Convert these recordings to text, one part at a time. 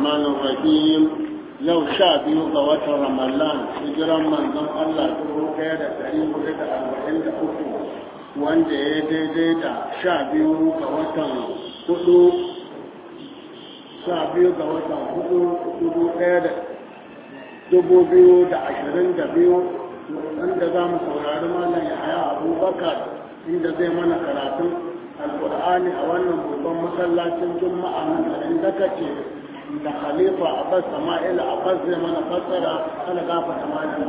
الرحمن الرحيم yau sha biyu ga watan ramadan hijiran manzon Allah dubu ɗaya da ɗari hudu da arba'in da uku wanda ya daidai da sha biyu ga watan hudu sha biyu ga watan hudu dubu ɗaya da dubu biyu da ashirin da biyu wanda za mu saurari malam yahaya abubakar inda zai mana karatun alkur'ani a wannan babban masallacin juma'a nan garin daga ce da khalifa abbas sama'il abbas zai mana fassara ana gafa da malam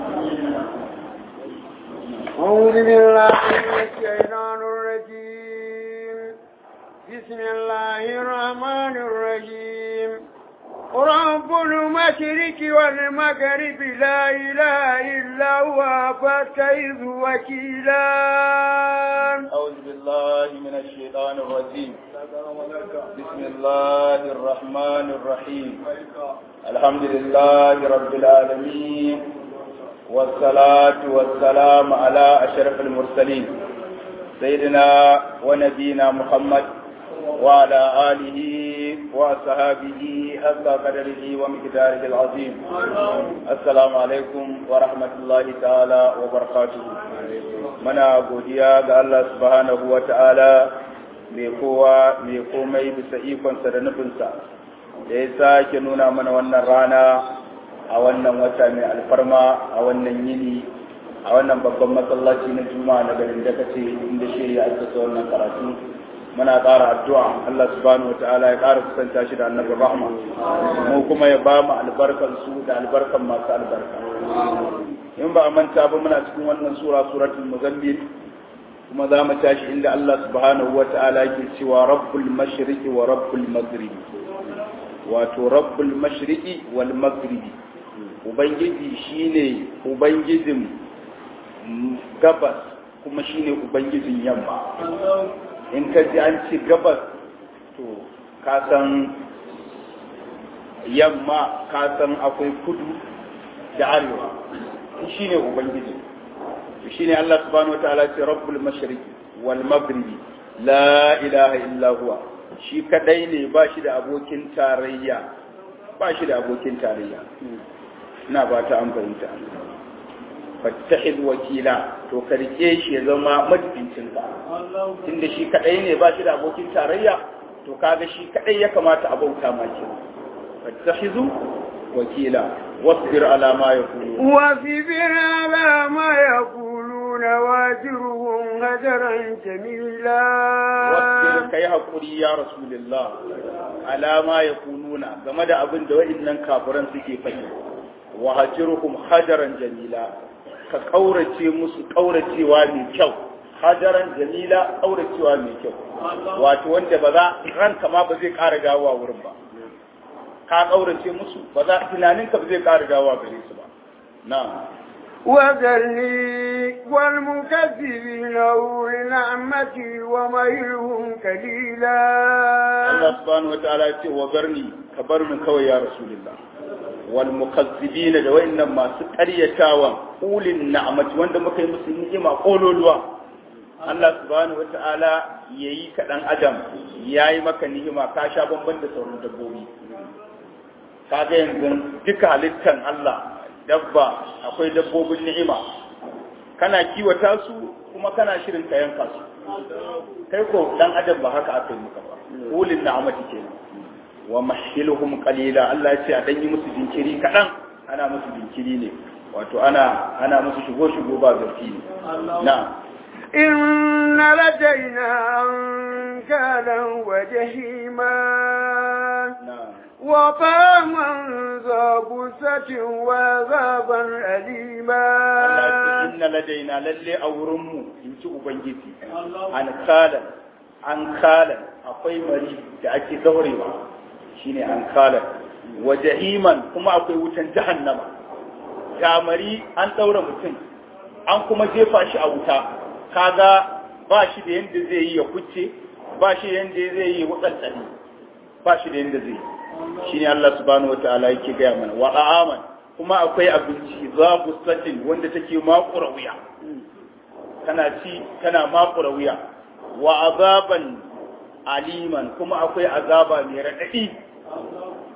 أعوذ بالله من الشيطان الرجيم بسم الله الرحمن الرحيم رب المشرك والمغرب لا إله إلا هو فاتخذ وكيلا أعوذ بالله من الشيطان الرجيم بسم الله الرحمن الرحيم الحمد لله رب العالمين والصلاة والسلام على أشرف المرسلين سيدنا ونبينا محمد وعلى آله وصحابه حتى قدره ومقداره العظيم السلام عليكم ورحمة الله تعالى وبركاته منا godiya ga Allah subhanahu wa ta'ala mai kowa mai komai bisa ikonsa da nufinsa da ya sake nuna mana wannan rana a wannan wata mai alfarma a wannan yini a wannan babban masallaci na juma'a na garin da kace inda shi ya assasa wannan karatu muna ƙara addu'a Allah subhanahu wa ta'ala ya ƙara kusanta shi da annabi rahma mu kuma ya ba mu albarkan su da albarkan masu albarka in ba a manta ba muna cikin wannan sura suratul muzammil kuma za mu tashi inda Allah subhanahu wa ta'ala yake cewa rabbul mashriqi wa rabbul maghribi wato rabbul mashriqi wal maghribi ubangiji shine ubangijin gabas kuma shine ubangijin yamma in ka ji an ci gabas to ka san yamma ka san akwai kudu da arewa shi ne ubangiji shi ne Allah subhanahu wataala ce rabbul mashriqi wal maghribi la ilaha illa huwa shi kadai ne ba shi da abokin tarayya ba shi da abokin tarayya ina ba ta an fahimta fattahid wakila to ka rike shi ya zama majibincin ka tunda shi kadai ne ba shi da abokin tarayya to kaga shi kadai ya kamata a bauta ma ke fattahizu wakila wasbir ala ma yaqulun واصبر على ما يقولون واجرهم هجرا جميلا wasbir kai hakuri ya rasulullah ala ma yaquluna game da abin da wa'annan kafiran suke faɗi wa hajruhum hajaran jamila ka ƙaurace musu ƙauracewa mai kyau hajaran jamila ƙauracewa mai kyau wato wanda ba za ranka ma ba zai ƙara dawowa wurin ba ka ƙaurace musu ba za tunaninka ba zai ƙara dawowa gare su ba na وذرني والمكذبين أولي نعمتي ومهلهم قليلا Allah subhanahu wa ta'ala ya ce wa barni ka bar min kawai ya rasulullah wal mukazzibina da wayannan masu ƙaryatawa ulin na'amati wanda muka yi musu ni'ima kololuwa Allah subhanahu wa ta'ala yayi ka dan adam yayi maka ni'ima ka sha bamban da sauran dabbobi kaga yanzu duka halittan Allah dabba akwai dabbobin ni'ima kana kiwata su kuma kana shirin ka yanka su kai ko dan adam ba haka aka yi maka ba ulin na'amati kenan wa mahilhum qalila Allah ya ce a dan yi musu jinkiri kadan ana musu jinkiri ne wato ana ana musu shigo shigo ba zarfi ne na إن لدينا أنكالا وجحيما na وطعاما ذا غصة وعذابا أليما Allah ya ce inna ladaina lalle a wurin mu in ci ubangiji an kalan an kalan akwai mari da ake daurewa shine an kalan wa jahiman kuma akwai wutan jahannama gamari an daura mutum an kuma jefa shi a wuta kaga ba shi da yanda zai yi ya kuce ba shi da yanda zai yi wutsantsani ba shi da yanda zai yi shine Allah subhanahu wataala yake gaya mana wa aman kuma akwai abinci za satin wanda take makura wuya kana ci kana makura wuya wa azaban aliman kuma akwai azaba mai raɗaɗi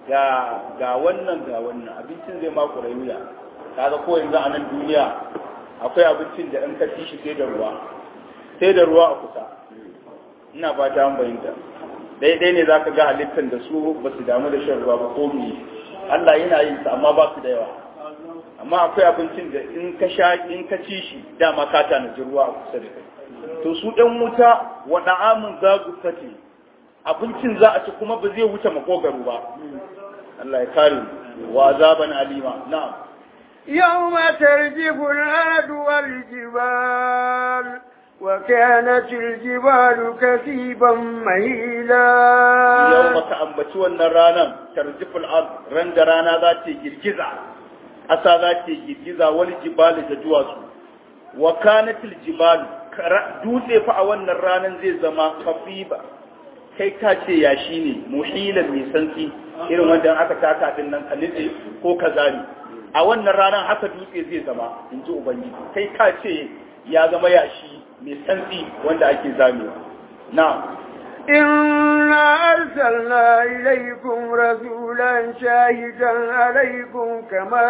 ga ga wannan ga wannan abincin zai maku rayuwa kaga ko yanzu a nan duniya akwai abincin da in ka ci shi sai da ruwa sai da ruwa a kusa ina fata an bayyanta daidai ne zaka ga halittar da su ba su damu da shan ruwa ba ko me Allah yana yin sa amma ba su da yawa amma akwai abincin da in ka sha in ka ci shi dama ka tanaji ruwa a kusa da kai to su ɗan wuta wa da'amun zagu fati abincin za a ci kuma ba zai wuce makogaro ba Allah ya kare mu wa azaban alima na'am يوم ترجف الأرض والجبال وكانت الجبال كثيبا مهيلا yau ka ambaci wannan ranar tarjiful ard ran da rana za ta girgiza ƙasa za ta girgiza wal jibalu da duwatsu wa kanatil jibalu dutse fa a wannan ranar zai zama kafiba kai ka ce yashi ne muhilan mai santsi irin wanda aka taka din nan kalite ko kazari a wannan ranar haka dutse zai zama in ji ubangiji kai ka ce ya zama yashi mai santsi wanda ake zamewa na إنا أرسلنا إليكم رسولا شاهدا عليكم كما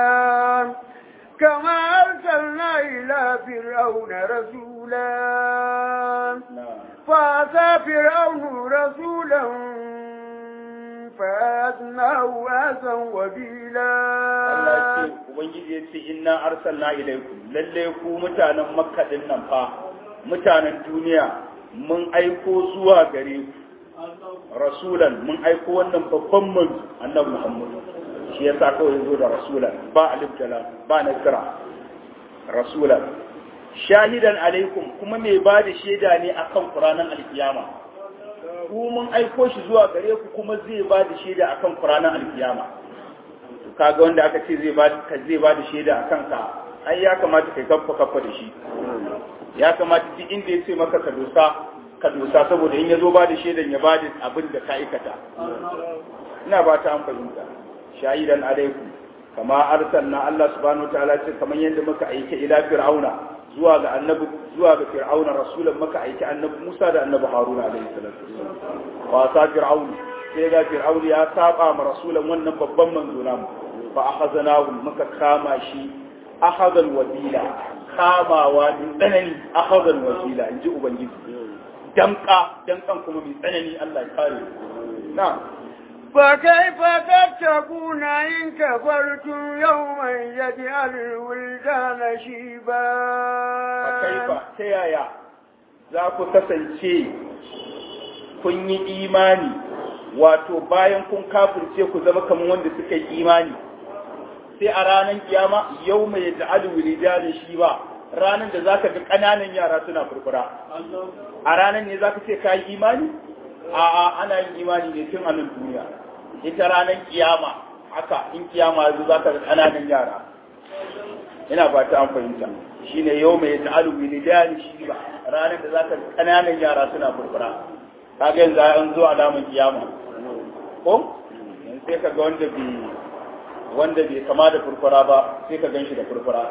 كما أرسلنا إلى فرعون رسولا فأتى فرعون رسولا فأتناه آسا وبيلا Allah ce Ubangiji ya ce inna arsalna ilaikum lalle ku mutanen Makka din nan fa mutanen duniya mun aiko zuwa gare ku rasulan mun aiko wannan babban manzo annabi Muhammad shi yasa kawai yazo da rasulan ba alif da lam ba nakira rasulan shahidan alaikum kuma mai ba da shaida ne akan Qur'anin alkiyama ku mun aiko shi zuwa gare ku kuma zai ba da shaida akan Qur'anin alkiyama to kaga wanda aka ce zai ba ka zai ba da shaida akan ka ai ya kamata kai kaffa kaffa da shi ya kamata duk inda ya ce maka ka dosa ka dosa saboda in ya zo ba da shaidan ya ba da abin da ka aikata ina ba ta an fahimta shahidan alaikum kama arsalna Allah subhanahu wa ta'ala ce kamar yadda muka aike ila fir'auna zuwa ga annabi zuwa ga fir'auna rasulan muka aike annabi Musa da annabi Haruna alaihi salatu wa sa fir'auna sai ga fir'auna ya saba ma rasulan wannan babban manzo namu fa akhadnahu muka kama shi akhadal wabila kamawa mai tsanani akhadal wabila inji ubangiji damka damkan kuma mai tsanani Allah ya kare na فكيف تتقون إن كفرتم يوما يجعل الولدان شيبا fakaifa ta yaya za ku kasance kun yi imani wato bayan kun kafirce ku zama kamar wanda suka yi imani sai a ranar kiyama yau mai ja'alu wilidanin shi ba ranar da zaka ga ƙananan yara suna furfura a ranar ne zaka ce ka yi imani a'a ana yin imani ne tun a nan duniya ita ranar kiyama haka in kiyama yanzu zaka ga ƙananan yara ina fata an fahimta shine yau mai ta'alu wilidan shi ba ranar da zaka kananan yara suna furfura kaga yanzu an zo alamun kiyama ko yanzu sai kaga wanda bai wanda bai kama da furfura ba sai ka ganshi da furfura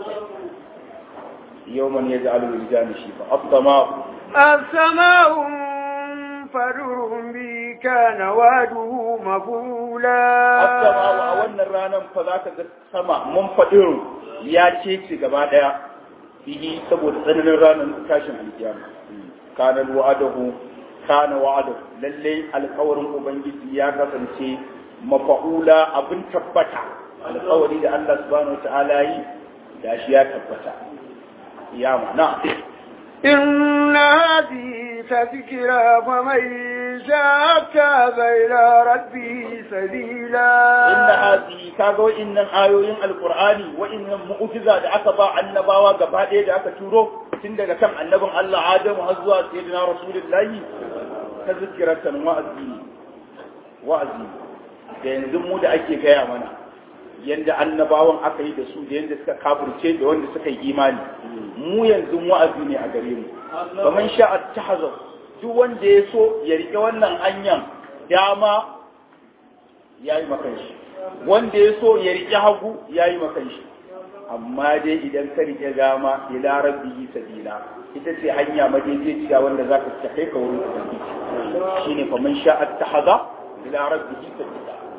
yau man yaj'alu wilidan shi ba afdama السماء منفرر به كان وعده مفعولا afdama a wannan ranar fa zaka ga sama mun fadiru ya ce ci gaba daya bihi saboda tsananin ranar tashin alkiyama kana wa'adahu kana wa'adahu lalle alƙawarin ubangiji ya kasance mafa'ula abin tabbata alƙawari da Allah subhanahu wataala yi da shi ya tabbata ya mana إن هذه تذكرة فمن شاء اتخذ إلى ربه سبيلا inna hadhihi kaga wa'innan ayoyin alqur'ani wa'innan mu'jiza da aka ba annabawa gaba ɗaya da aka turo tun daga kan annabin Allah Adamu har zuwa sayyidina Rasulullahi ta zikiratan wa'azi wa'azi da yanzu mu da ake gaya mana yanda annabawan aka yi da su da yanda suka kafirce da wanda suka yi imani mu yanzu wa'azi ne a gare mu kaman sha'a tahazar duk wanda ya so ya rike wannan hanyar dama ya yi makan shi wanda ya so ya riƙe hagu ya yi makan shi amma dai idan ka riƙe dama ila rabbihi sabila ita ce hanya madaidaiciya wanda za ka kai ka wurin ubangiji shine fa man sha'a tahaza ila rabbihi sabila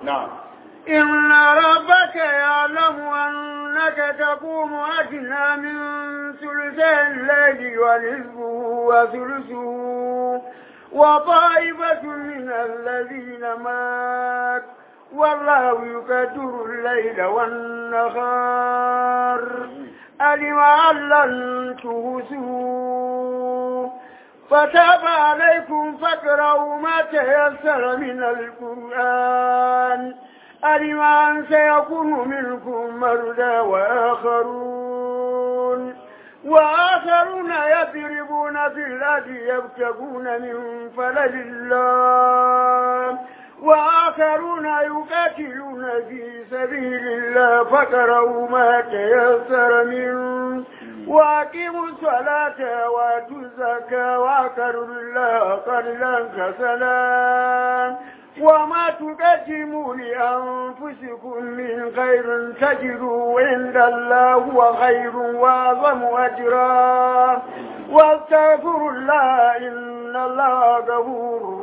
na'am إن ربك يعلم أنك تقوم أدنى من ثلثي الليل ونصفه وثلثه وطائفة من الذين مات والله يقدر الليل والنهار ألم أن لن تهسوا فتاب عليكم فاقرأوا ما تيسر من القرآن ألم أن سيكون منكم مرضى وآخرون وآخرون يضربون في الأرض يبتغون من فلل الله وآخرون يقاتلون في سبيل الله فقرأوا ما تيسر منه وأقيموا الصلاة وآتوا الزكاة وأقروا الله قرضا حسنا وما تقدموا لأنفسكم من خير تجدوا عند الله هو خير وأعظم أجرا واستغفروا الله إن الله غفور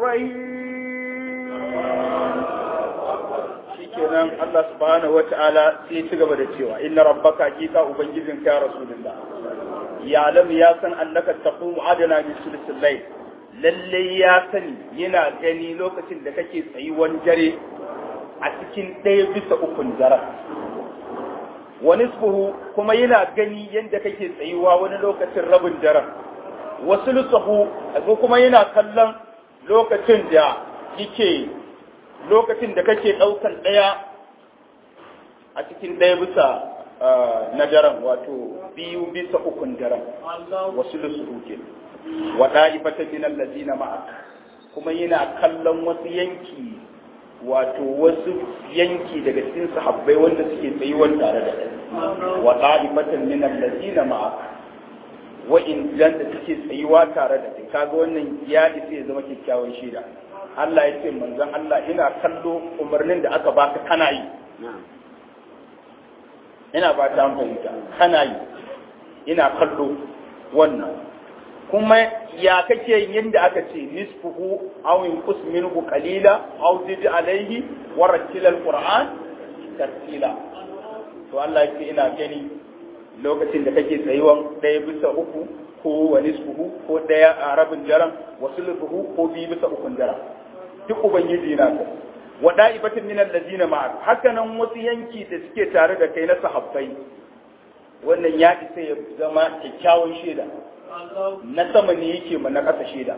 رحيم shikenan Allah subhanahu wata'ala sai ci gaba da cewa inna rabbaka hakika ubangijin ka rasulullah ya lam ya san annaka taqumu adana min sulsul layl lalle ya sani yana gani lokacin da kake tsayuwan dare a cikin ɗaya bisa ukun daren wani suhu kuma yana gani yadda kake tsayuwa wani lokacin rabin daren wasu lusahu kuma yana kallon lokacin da yake lokacin da kake ɗaukan ɗaya a cikin ɗaya bisa na daren wato biyu bisa ukun daren wasu lusuhu ke wa ɗa'ifatan min allazina ma'ak kuma yana kallon wasu yanki wato wasu yanki daga cikin sahabbai wanda suke tsayuwar tare da kai wa ɗa'ifatan min allazina ma'ak wa in da suke tsayuwa tare da kai kaga wannan ya isa ya zama kyakkyawan shaida Allah ya ce manzon Allah ina kallo umarnin da aka baka kana yi ina ba ta fahimta kana yi ina kallo wannan kuma ya kake yin yadda aka ce nisfuhu aw yunqus minhu qalila aw zid alayhi wa rattil alquran tartila to Allah yake ina gani lokacin da kake tsayuwan ɗaya bisa uku ko wa nisfuhu ko ɗaya a rabin daren wa sulfuhu ko biyu bisa ukun daren duk ubangiji na ka wa da'ibatin min allazina ma'a haka nan wasu yanki da suke tare da kai na sahabbai wannan ya isa ya zama kyakkyawan shaida na sama ne yake ma na ƙasa shaida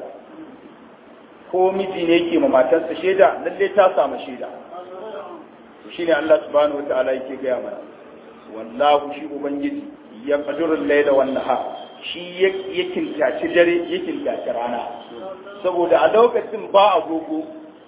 ko miji ne yake ma matarsa shaida lalle ta samu shaida to shine Allah subhanahu wataala yake gaya mana wallahu shi ubangiji ya qadurul layla wan nahar shi ya kintaci dare ya kintaci rana saboda a lokacin ba agogo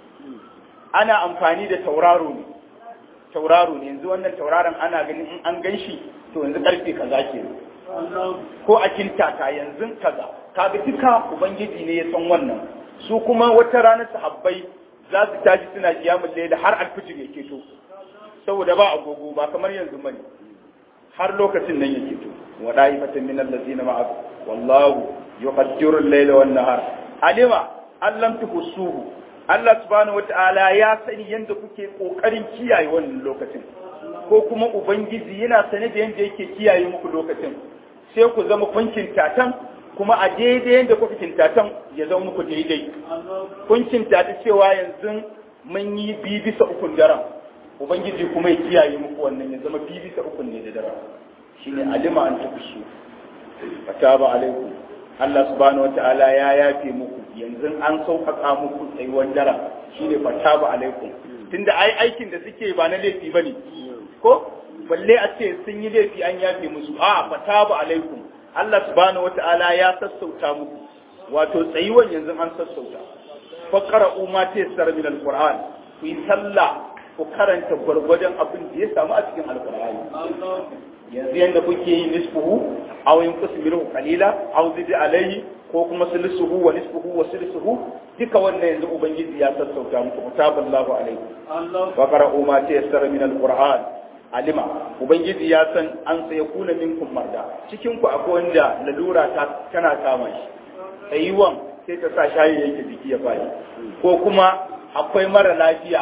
ana amfani da tauraro ne tauraro ne yanzu wannan tauraron ana ganin in an gan shi to yanzu karfe kaza ke ko a kintata yanzu kaza kaga duka ubangiji ne ya san wannan su kuma wata ranar sahabbai za su tashi suna kiyamul layla har alfijir ya keto saboda ba agogo ba kamar yanzu bane har lokacin nan ya keto wa da'ifatan min allazina ma'a wallahu yuqaddiru al-layla wan nahar alima allam tuhsuhu Allah subhanahu wata'ala ya sani yadda kuke kokarin kiyaye wannan lokacin ko kuma ubangiji yana sane da yadda yake kiyaye muku lokacin sai ku zama kunkin tatan kuma a daidai yadda kuka kintatan ya zama muku daidai kun kintata cewa yanzu mun yi bi bisa ukun daren ubangiji kuma ya kiyaye muku wannan ya zama bi bisa ukun ne da daren shine alima an tukushu fataba alaikum Allah subhanahu wata'ala ya yafe muku yanzu an sauƙaƙa muku tsayuwar dara shine fataba alaikum tunda ai aikin da suke ba na laifi bane ko balle a ce sun yi laifi an yafe musu a fataba alaikum Allah subhanahu wata'ala ya sassauta muku wato tsayuwan yanzu an sassauta faqra'u ma tayassara min alquran ku yi sallah ku karanta gwargwadon abin da ya samu a cikin alqur'ani yanzu yanda kuke yi nisfuhu aw yanqus minhu qalila aw zid alayhi ko kuma sulusuhu wa nisfuhu wa sulusuhu duka wannan yanzu ubangiji ya sassauta muku taballahu alayhi wa qara'u ma tayassara min alquran alima ubangiji ya san an sai kuna minkum marda cikin ku akwai wanda lalura ta tana kama shi tsayuwan sai ta sa shayi yake jiki ya fadi ko kuma akwai mara lafiya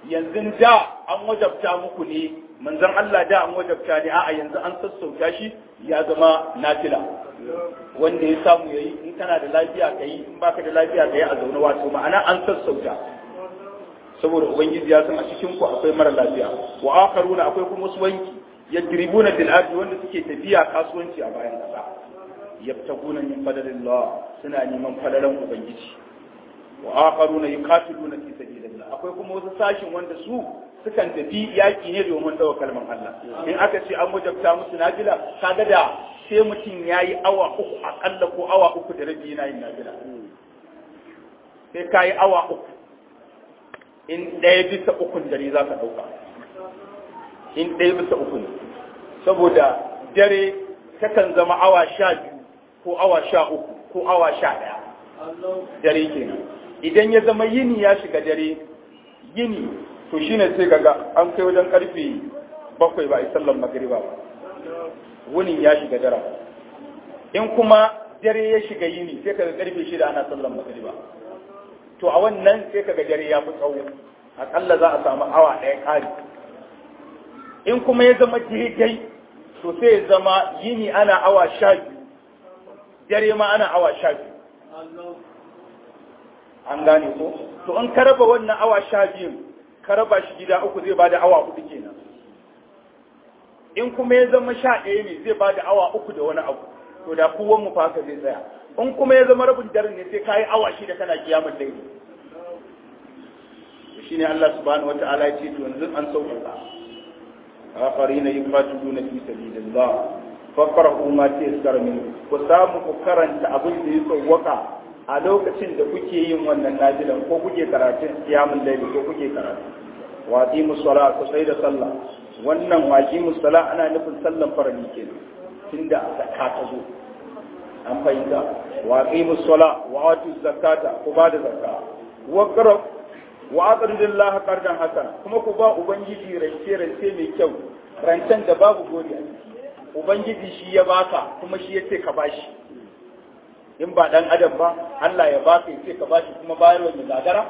yanzu da an wajabta muku ne manzon Allah da an wajabta ne a'a yanzu an sassauta shi ya zama nafila wanda ya samu yayi in kana da lafiya ka yi in baka da lafiya ka yi a zaune wato ma'ana an sassauta saboda ubangiji ya san a cikin ku akwai mara lafiya wa akharuna akwai kuma wasu wanki yadribuna bil ardi wanda suke tafiya kasuwanci a bayan kasa yabtaguna min fadlillah suna neman fadalan ubangiji wa akharuna yuqatiluna fi sabilillah akwai kuma wasu sashin wanda su sukan tafi yaki ne domin dawo kalman Allah in aka ce an wajabta musu nafila kaga da sai mutum yayi awa uku akalla ko awa uku da rabi yana yin nafila sai kayi awa uku in ɗaya bisa ukun dare za ka ɗauka in ɗaya bisa uku ne saboda dare takan zama awa sha biyu ko awa sha uku ko awa sha ɗaya dare kenan idan ya zama yini ya shiga dare yini to shine sai kaga an kai wajen karfe bakwai ba a yi sallan magariba ba wunin ya shiga dara in kuma dare ya shiga yini sai kaga karfe shida ana sallan magariba to a wannan sai kaga dare ya fi tsawo akalla za a samu awa ɗaya ƙari in kuma ya zama daidai to sai ya zama yini ana awa sha biyu dare ma ana awa sha biyu an gane ko to in ka raba wannan awa sha biyun ka raba shi gida uku zai bada awa hudu kenan in kuma ya zama sha ɗaya ne zai bada awa uku da wani abu to da kowan mu fa haka zai tsaya in kuma ya zama rabin daren ne sai ka yi awa shida kana kiyamar daidai shi ne Allah subhanahu wa ta'ala ya ce to yanzu an sauƙaƙa akharina yuqatiluna fi sabilillah faqra'u ma tayassara min ku samu ku karanta abin da ya sauwaka a lokacin da kuke yin wannan najilan ko kuke karatun kiyamul layli ko kuke karatu wa aqimus sala ku sai da sallah wannan wa aqimus sala ana nufin sallan farali kenan tunda zakka ta zo an fahimta wa aqimus sala wa atuz zakata ku ba da zakka wa qara wa aqridullaha qardan hasana kuma ku ba ubangiji rance rance mai kyau rancen da babu gori a ciki ubangiji shi ya baka kuma shi ya ce ka bashi in ba dan adam ba Allah ya baka ya ce ka bashi kuma bayarwa mai gagara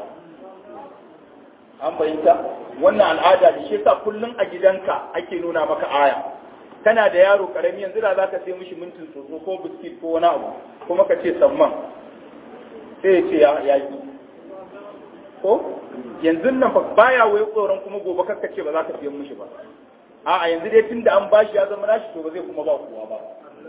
an fahimta wannan al'ada da shi yasa kullum a gidanka ake nuna maka aya kana da yaro karami yanzu da zaka sai mishi mintin tsotso ko biskit ko wani abu kuma ka ce samman sai ya ce ya yi ko yanzu nan fa baya wai tsoron kuma gobe kakka ce ba za ka siyan mishi ba a'a yanzu dai tunda an bashi ya zama nashi to ba zai kuma ba kowa ba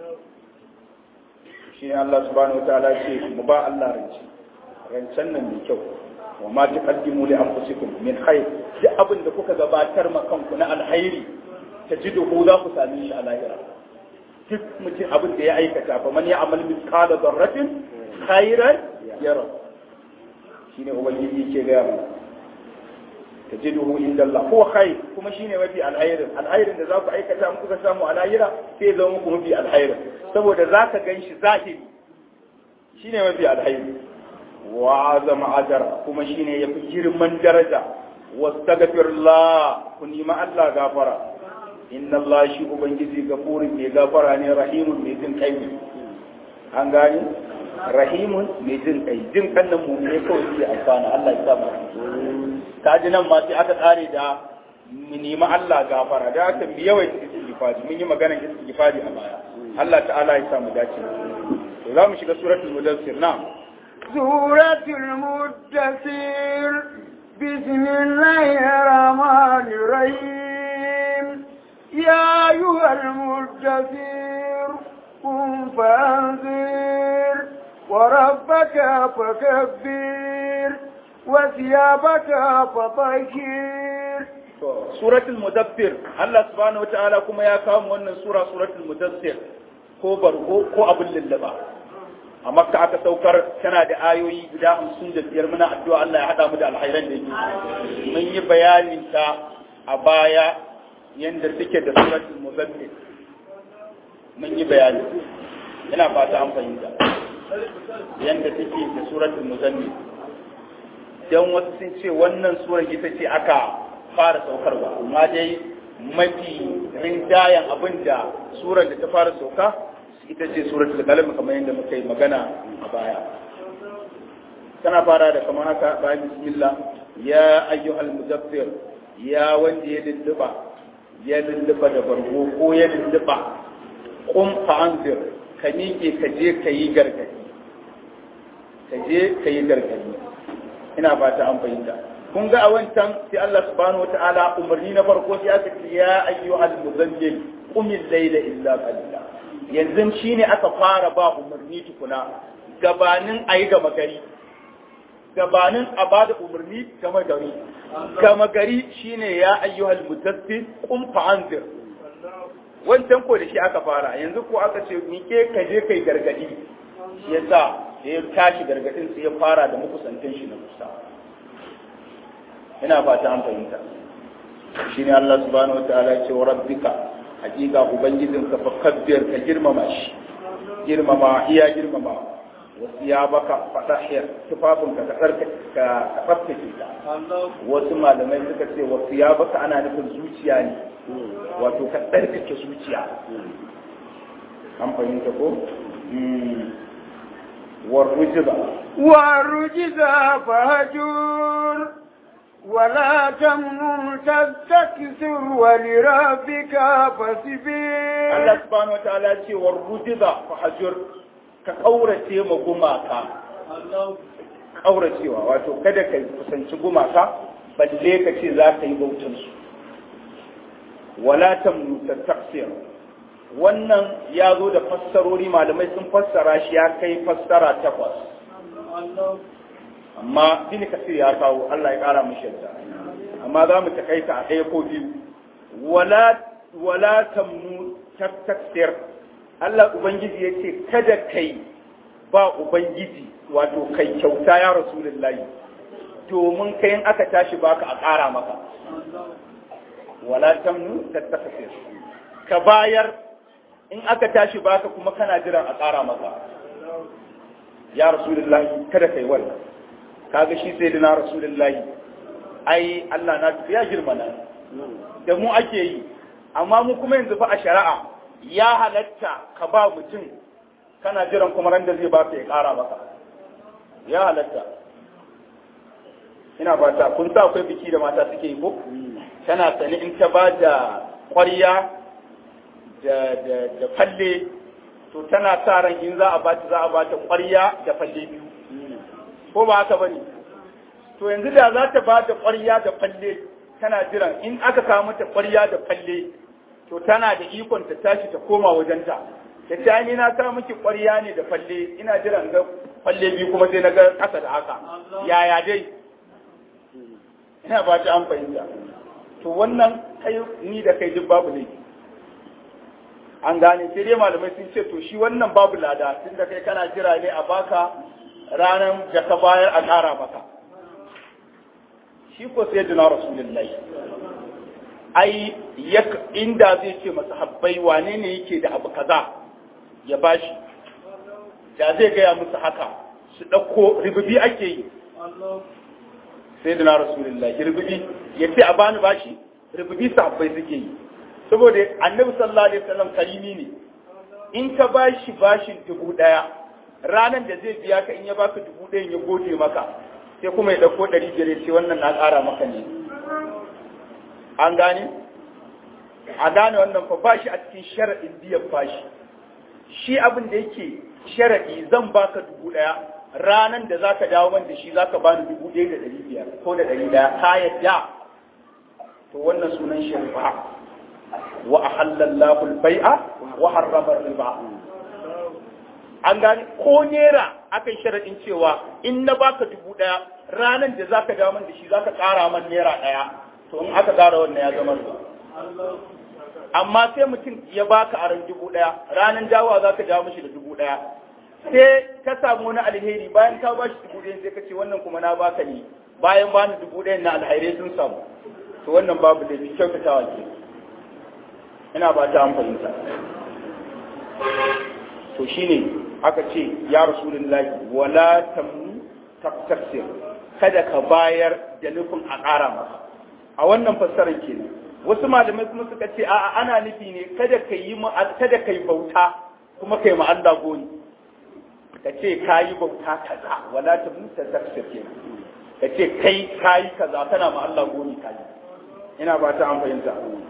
shi ne Allah subhanahu wataala ce mu ba Allah rance rancen nan mai kyau wa ma taqaddimu li anfusikum min khair duk abin da kuka gabatar ma kanku na alhairi tajiduhu za ku same shi a lahira duk mutum abin da ya aikata fa man ya'mal mithqala dharratin khairan yara shine ubangiji ke ga mu tajiduhu inda Allah ko khair kuma shine mafi alhairin alhairin da za ku aikata in kuka samu a lahira sai zama muku mafi alhairin saboda za ka gan shi zahiri shine mafi alhairi wa azama ajara kuma shine yafi girman daraja wastaghfirullah ku nima Allah gafara inna Allah shi ubangiji gafurin mai gafara ne rahimun mai jin kai ne an gani rahimun mai jin kai jin kan nan mu ne kawai ke amfana Allah ya sa mu ta ji nan ma sai aka tsare da mu nemi Allah gafara da aka bi yawan istighfari mun yi maganar istighfari a baya Allah ta'ala ya sa mu dace to za mu shiga suratul mudassir na'am suratul mudassir bismillahir rahmanir rahim ya ayyuhal mudassir qum fanzir wa rabbaka fakabbir wa thiyabaka fatahhir suratul mudaffir Allah subhanahu wataala kuma ya kawo wannan sura suratul mudaffir ko barko ko abin lullaba a makka aka saukar tana da ayoyi guda hamsin da biyar muna addu'a Allah ya haɗa mu da alhairan da yake mun yi bayanin ta a baya yanda suke da suratul mudaffir mun yi bayani ina fata an fahimta yanda take da suratul mudaffir dan wasu sun ce wannan surar ita ce aka fara saukarwa amma dai mafi rinjayen abin da surar da ta fara sauka ita ce suratul qalam kamar yadda muka yi magana a baya tana fara da kamar haka bayan bismillah ya ayyuhal mudaffir ya wanda ya lulluba ya lulluba da bargo ko ya lulluba qum fa anzir ka miƙe ka je ka yi gargadi ka je ka yi gargadi ina fata an fahimta kun ga a wancan sai Allah subhanahu wataala umarni na farko sai aka ce ya ayyuhal muzammil qum al-layla illa qalila yanzu shine aka fara ba umarni tukuna gabanin ayi gama gari gabanin a ba da umarni gama gari gama gari shine ya ayyuhal mudaththir qum fa'anzir wancan ko da shi aka fara yanzu ko aka ce mike ka je kai gargadi shi yasa da ya tashi gargadin sai ya fara da makusantan shi na kusa ina fata an fahimta shine Allah subhanahu wataala ya ce wa rabbika hakika ubangijinka fa kabbir ka girmama shi girmama iya girmama wasu ya baka fadahiyar tufafinka ka tsarka ka tsaftace ta wasu malamai suka ce wasu ya baka ana nufin zuciya ne wato ka tsarkake zuciya an fahimta ko warrujiza والرجز فهجر ولا تمنن تستكثر ولربك فاصبر Allah subhanahu wataala ce warrujiza fahajur ka kaurace ma gumaka kauracewa wato kada ka kusanci gumaka balle ka ce za ka yi bautan su wala tamnu taksir wannan ya zo da fassarori malamai sun fassara shi ya kai fassara takwas amma bin kasir ya kawo Allah ya kara mishi yadda amma za mu takaita a ɗaya ko biyu wala wala tamnu taksir Allah ubangiji ya ce kada kai ba ubangiji wato kai kyauta ya rasulullahi domin kai in aka tashi baka a ƙara maka wala tamnu taksir ka bayar in aka tashi baka kuma kana jiran a ƙara maka ya rasulullahi kada kai wannan kaga shi sai dina rasulullahi ai Allah na ya girma na da mu ake yi amma mu kuma yanzu fa a shari'a ya halatta ka ba mutum kana jiran kuma ran da zai baka ya ƙara maka ya halatta ina fata kun sa akwai biki da mata suke yi ko tana sani in ta ba da ƙwarya da falle to tana sa ran in za a ba ta za a ba ta ƙwarya da falle biyu ko ba haka bane to yanzu da za ta ba da ƙwarya da falle tana jiran in aka kawo mata ƙwarya da falle to tana da ikon ta tashi ta koma wajenta ta ce ni na sa miki ƙwarya ne da falle ina jiran ga falle biyu kuma sai na ga ƙasa da haka yaya dai ina ba ta an fahimta to wannan kai ni da kai duk babu ne an gane sai dai malamai sun ce to shi wannan babu lada tun da kai kana jira ne a baka ranar da ka bayar a ƙara maka shi ko sai jina rasulullahi ai inda zai ce masa habbai wane ne yake da abu kaza ya bashi da zai gaya musu haka su ɗauko ribibi ake yi sai jina rasulullahi ribibi ya ce a bani bashi ribibi sahabbai suke yi saboda annabi sallallahu alaihi wasallam karimi ne in ka bashi bashin dubu daya ranan da zai biya ka in ya baka dubu ɗayan ya gode maka sai kuma ya ɗauko ɗari biyar ce wannan na ƙara maka ne an gane a gane wannan fa bashi a cikin sharaɗin biyan bashi shi abin da yake sharaɗi zan baka dubu ɗaya ranan da zaka dawo man da shi zaka bani dubu ɗaya da ɗari biyar ko da ɗari ɗaya ka yadda to wannan sunan shari'a wa ahallallahu al-bai'a wa harrama riba an gani ko nera akan sharadin cewa in na baka dubu daya ranan da zaka dawo man da shi zaka kara man naira daya to in aka kara wannan ya zama riba amma sai mutum ya baka aran dubu daya ranan dawowa zaka dawo mishi da dubu daya sai ka samu wani alheri bayan ka bashi dubu daya sai ka ce wannan kuma na baka ne bayan bani dubu daya na alhairai sun samu to wannan babu da kyautatawa ke ina ba ta fahimta to shine aka ce ya rasulullahi wala tamnu taksir kada ka bayar da nufin a ƙara maka a wannan fassarar kenan wasu malamai kuma suka ce a'a ana nufi ne kada ka yi kada ka yi bauta kuma kai ma Allah goni ka ce kayi bauta kaza wala ta muta tafsir kenan ka ce kai kayi kaza kana ma Allah goni kayi ina ba ta an fahimta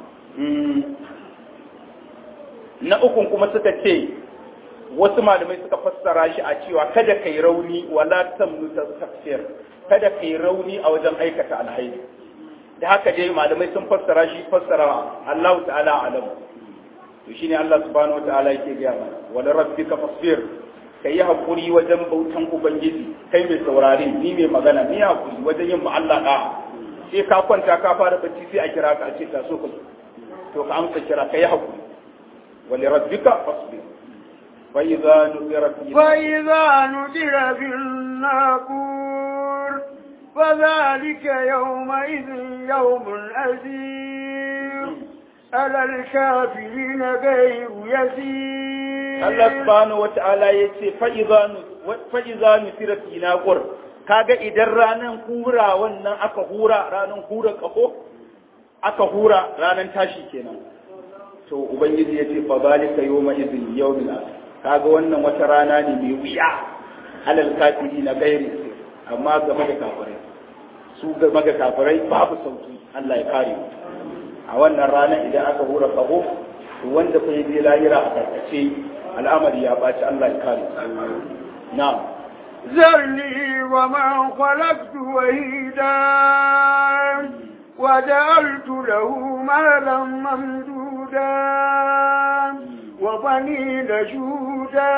na ukun kuma suka ce wasu malamai suka fassara shi a cewa kada kai rauni wala tamnu tafsir kada kai rauni a wajen aikata alhairi da haka dai malamai sun fassara shi fassara Allah ta'ala alam to shine Allah subhanahu wataala yake ga mana wala rabbika fasbir kai hakuri wajen bautan ubangiji kai mai saurare ni mai magana ni hakuri wajen yin Allah da sai ka kwanta ka fara bacci sai a kira ka a ce ta so ka to ka amsa kira kai hakuri wala rabbika fasbir فإذا نذر في فإذا نذر في الناقور فذلك يومئذ يوم عسير على الكافرين غير يسير الله سبحانه وتعالى يتي فإذا فإذا نذر في ناقور kaga idan ranan hura wannan aka hura ranan hura kafo aka hura ranan tashi kenan to ubangiji yace fa zalika yawma idhin yawmil akhir kaga wannan wata rana ne mai wuya alal kafiri na gairi amma game da kafirai su game da kafirai babu sauki Allah ya kare a wannan rana idan aka hura kaho wanda fa je lahira a karkace al'amari ya baci Allah ya kare na'am ذرني ومن خلقت وحيدا وجعلت له مالا ممدودا وبنين شهودا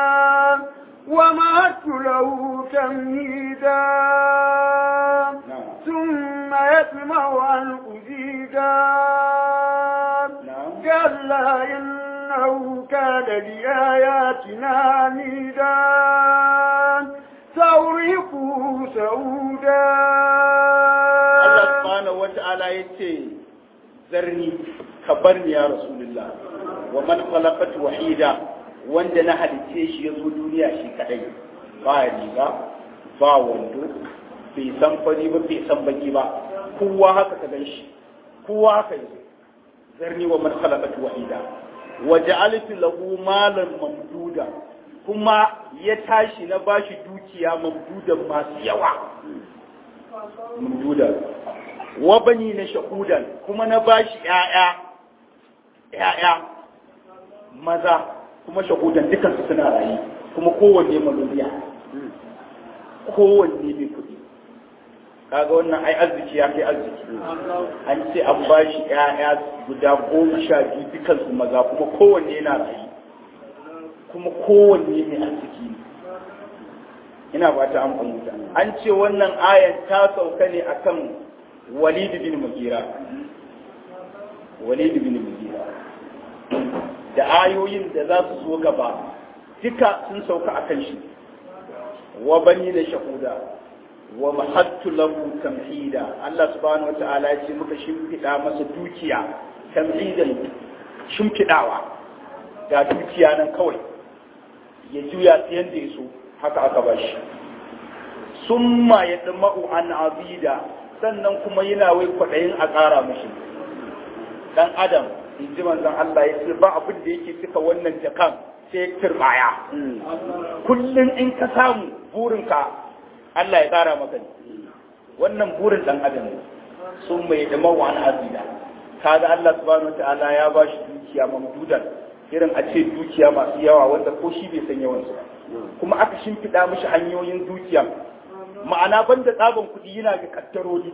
ومهدت له تمهيدا ثم يطمع أن أزيدا كلا إنه كان لآياتنا عنيدا سأرهقه سعودا الله سبحانه وتعالى يتي ذرني كبرني يا رسول الله wa man khalaqatu wahida wanda na halice shi ya zo duniya shi kadai ba riga ba wando bai san fari ba bai san baki ba kowa haka ka gan shi kowa haka yi zarni wa man khalaqatu wahida wa ja'altu lahu malan mamduda kuma ya tashi na bashi dukiya mamdudan masu yawa mamdudan wa bani na shahudan kuma na bashi ƴaƴa ƴaƴa maza kuma shahudan dukansu suna rayu kuma kowanne maloriya kowanne mai kuɗi kaga wannan ai arziki ya kai arziki an ce an ba shi ƴaƴa guda goma sha biyu dukansu maza kuma kowanne yana rayu kuma kowanne mai arziki ne ina ba ta an fahimta an ce wannan ayan ta sauka ne akan walid bin mugira walid bin mugira da ayoyin da za su zo gaba duka sun sauka a kan shi wa bani da shahuda wa mahattu lahu tamhida Allah subhanahu wataala ya ce muka shimfiɗa masa dukiya tamhidan shimfiɗawa ga dukiya nan kawai ya juya ta yadda ya so haka aka ba shi summa ya tsamma'u an azida sannan kuma yana wai kwaɗayin a ƙara mashi dan adam in ji manzon Allah ya ce ba abin da yake cika wannan jakan sai turbaya kullum in ka samu burinka Allah ya tsara maka ne wannan burin dan adam ne sun mai da mawa an azida kaga Allah subhanahu wataala ya ba shi dukiya mamdudan irin a ce dukiya masu yawa wanda ko shi bai san yawan su kuma aka shimfiɗa mishi hanyoyin dukiya ma'ana banda tsaban kuɗi yana ga kaddaroli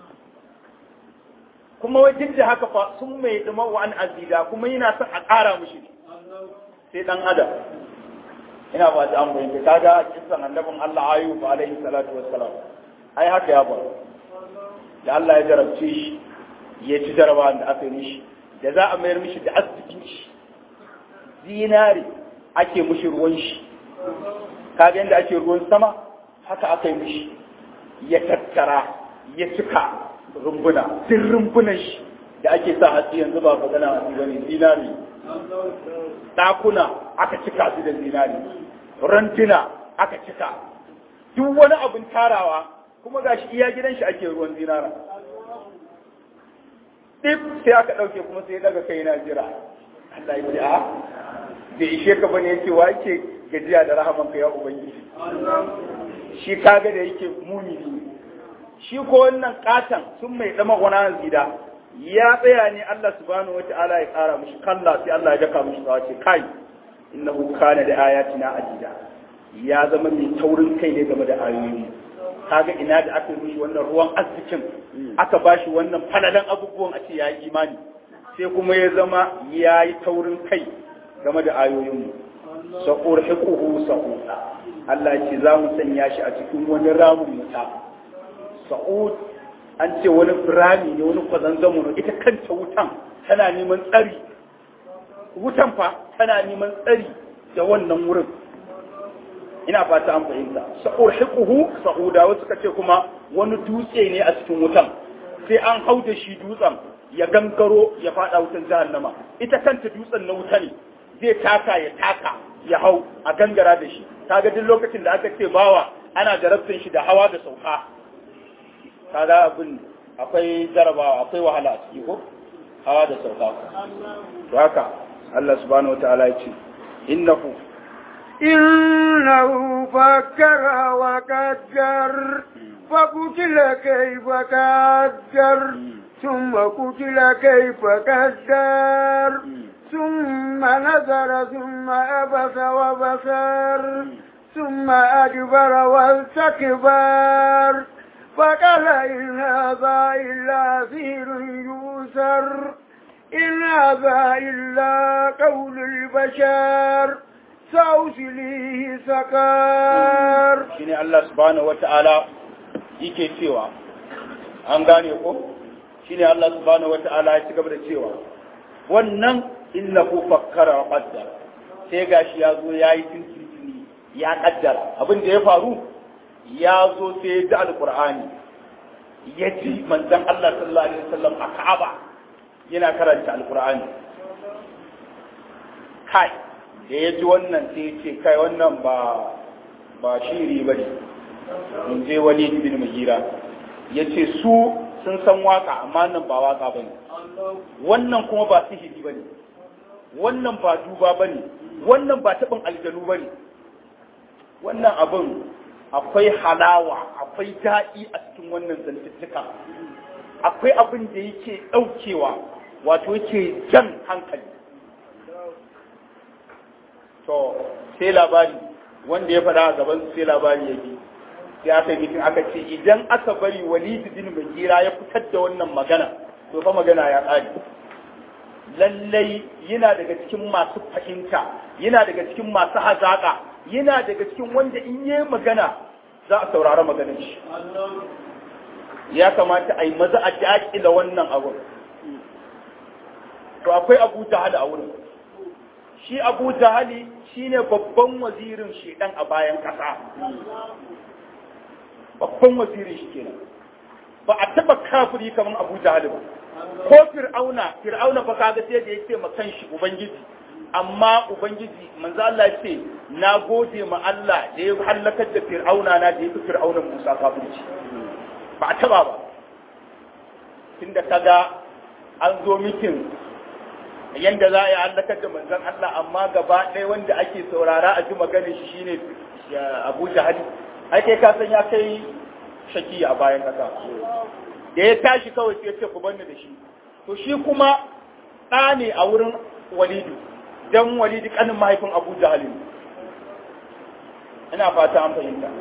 kuma wai duk da haka fa sun mai dama wa an azida kuma yana son a ƙara mushi sai dan adam ina ba ta an bayyana kaga kisan annabin Allah ayyub alaihi salatu wassalam ai haka ya faru da Allah ya jarabce shi ya ci jaraba da aka yi mishi da za a mayar mishi da asibitin shi zinare ake mushi ruwan shi kaga yadda ake ruwan sama haka aka yi mishi ya tattara ya cika rumbuna duk rumbunan shi da ake sa hatsi yanzu ba magana hatsi bane zinari ɗakuna aka cika su da zinari rantuna aka cika duk wani abin tarawa kuma gashi iya gidan shi ake ruwan zinara ɗif sai aka ɗauke kuma sai daga kai na jira Allah ya ce a da ishe ka bane yake wa yake gajiya da rahamanka ya ubangiji shi kaga da yake mumini shi ko wannan katan sun mai dama gwana zida ya tsaya ne Allah subhanahu wata'ala ya kara mushi kalla sai Allah ya daka mushi tsawa ce kai innahu kana da ayatina adida ya zama mai taurin kai ne game da ayoyi kaga ina da aka yi wannan ruwan arzikin aka bashi wannan falalan abubuwan a ce ya yi imani sai kuma ya zama ya yi taurin kai game da ayoyinmu sa'ur hiquhu sa'uda Allah ce za mu sanya shi a cikin wani ramin wuta sa'ud an ce wani rami ne wani kwazanzamo ne ita kanta wutan tana neman tsari wutan fa tana neman tsari da wannan wurin ina fata an fahimta sa'ur hiquhu sa'uda wasu suka ce kuma wani dutse ne a cikin wutan sai an hau da shi dutsen ya gangaro ya fada wutan jahannama ita kanta dutsen na wuta ne zai taka ya taka ya hau a gangara da shi kaga duk lokacin da aka ce bawa ana jarabtin shi da hawa da sauka kaga abin akwai jarabawa akwai wahala a ciki ko hawa da sauka to haka Allah subhanahu wataala ya ce innahu إنه فكر وقدر فقتل كيف قدر ثم قتل كيف قدر ثم نظر ثم أبس وبصر ثم أدبر واستكبر فقال إن هذا إلا سير يوسر إن هذا إلا قول البشر سأوصليه سكر shine Allah subhanahu wata'ala yake cewa an gane ko shine Allah subhanahu wata'ala ya ci gaba da cewa wannan innahu fakkara wa qaddar sai gashi ya zo yayi tintintini ya kaddara abin da ya faru ya zo sai ya ji alqur'ani ya ji manzon Allah sallallahu alaihi wasallam a Ka'aba yana karanta alqur'ani kai da ya ji wannan sai ya ce kai wannan ba ba shiri ba ne in je wani bin mugira ya ce su sun san waka amma nan ba waka ba ne wannan kuma ba sihiri ba ne wannan ba duba ba ne wannan ba taɓin aljanu ba ne wannan abin akwai halawa akwai daɗi a cikin wannan zantuttuka akwai abin da yake ɗaukewa wato yake jan hankali to sai labari wanda ya faɗa a gaban sai labari ya bi sai aka yi mitin aka ce idan aka bari walid bin mugira ya fitar da wannan magana to fa magana ya ƙare lallai yana daga cikin masu fahimta yana daga cikin masu hazaƙa yana daga cikin wanda in yi magana za a saurari maganar shi ya kamata a yi maza a daƙila wannan abun to akwai abu jahali a wurin shi abu jahali shine babban wazirin shedan a bayan ƙasa babban wazirin shi kenan ba a taba kafiri kamar abu jahali ba ko fir'auna fir'auna fa kaga sai da yake ma kanshi ubangiji amma ubangiji manzo Allah ya ce na gode ma Allah da ya halakar da fir'auna na da ya fi fir'aunan Musa kafirci ba a taba ba tunda kaga an zo mitin yanda za a yi halakar da manzon Allah amma gaba ɗaya wanda ake saurara a ji maganin shi shine Abu Jahali ai kai ka san ya kai shaki a bayan kasa da ya tashi kawai sai ya ce ku banni da shi to shi kuma ɗa ne a wurin Walidu dan Walidu kanin mahaifin Abu Jahali ina fata an fahimta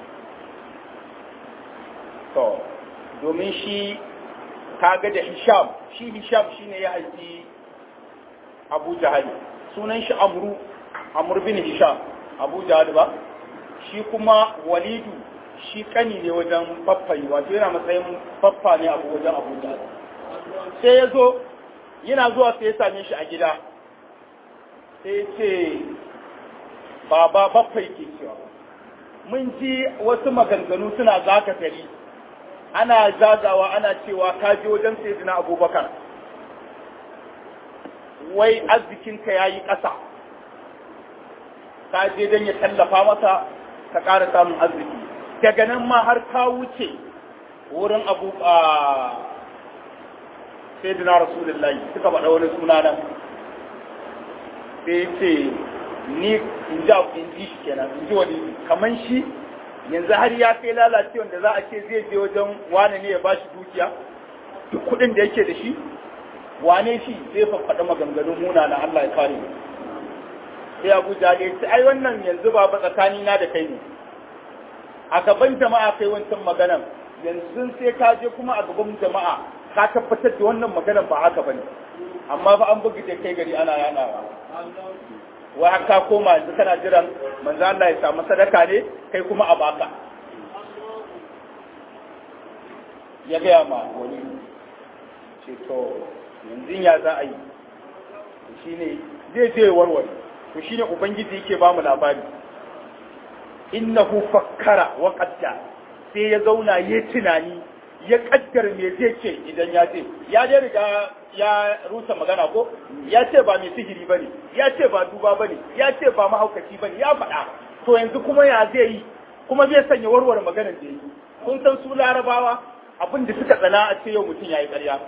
to domin shi kaga da Hisham shi Hisham shine ya haifi Abu Jahali sunan shi Amru Amr bin Hisham Abu Jahali ba shi kuma Walidu shi kani ne wajen faffayi wato yana matsayin faffa ne abu wajen Abu Jahali sai ya zo yana zuwa sai ya same shi a gida sai ya ce baba baffai ke cewa mun ji wasu maganganu suna zaka tari ana zagawa ana cewa ka je wajen sayyidina Abubakar wai arzikinka ya yi ƙasa ka je don ya tallafa masa ka ƙara samun arziki daga nan ma har ka wuce wurin abu a sai dina rasulullahi suka faɗa wani suna nan sai ce ni in ji in ji shi kenan in ji wani kaman shi yanzu har ya kai lalace wanda za a ce zai je wajen wane ne ya ba shi dukiya duk kuɗin da yake da shi wane shi zai faɗa maganganun muna na Allah ya kare sai Abu Jahl ya ce ai wannan yanzu ba ba tsakani na da kai ne a gaban jama'a kai wancan maganan yanzu sai ka je kuma a gaban jama'a ka tabbatar da wannan maganan ba haka bane amma fa an bugi da kai gari ana yanawa wai haka koma yanzu kana jiran manzo Allah ya samu sadaka ne kai kuma a baka ya gaya ma wani ce to yanzu ya za a yi shine zai je warware to shine ubangiji yake ba mu labari innahu fakkara wa qaddara sai ya zauna ya tunani ya kaddar me zai ce idan ya ce ya dai riga ya rusa magana ko ya ce ba mai sihiri bane ya ce ba duba bane ya ce ba mahaukaci bane ya faɗa to yanzu kuma ya zai yi kuma zai sanya warware maganar da yi kun san su larabawa abin da suka tsana a ce yau mutum ya yi ƙarya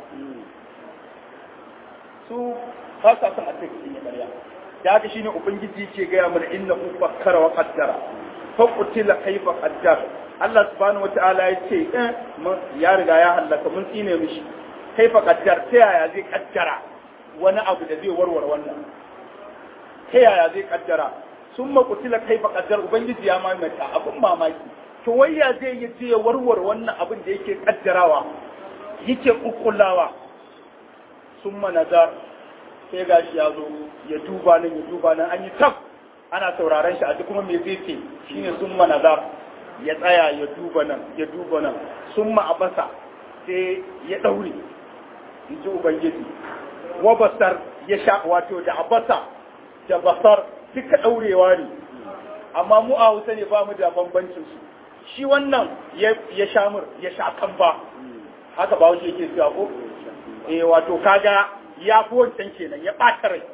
su ba sa son a ce mutum ya ƙarya da haka shine ubangiji ke gaya mana innahu fakkara wa qaddara fa qutila kayfa qaddara Allah subhanahu wata'ala ya ce eh ya riga ya halaka mun tsine mishi kaifa qaddar ta yaya zai kaddara wani abu da zai warware wannan ta yaya zai kaddara sun makutila kaifa qaddar ubangiji ya mamata abin mamaki to wai ya zai yi je warware wannan abin da yake kaddarawa yake kukkulawa sun nazar sai gashi ya zo ya duba nan ya duba nan an yi tab ana sauraron shi a duk kuma me zai ce shine sun nazar ya tsaya ya duba nan ya duba nan sun ma'abasa sai ya ɗaure in ji ubangiji wa basar ya sha wato da abasa da basar duka ɗaurewa ne amma mu a hausa ne ba mu da bambancin su shi wannan ya sha mur ya sha kamba haka ba wuce yake cewa ko eh wato kaga ya fi wancan kenan ya ɓata rai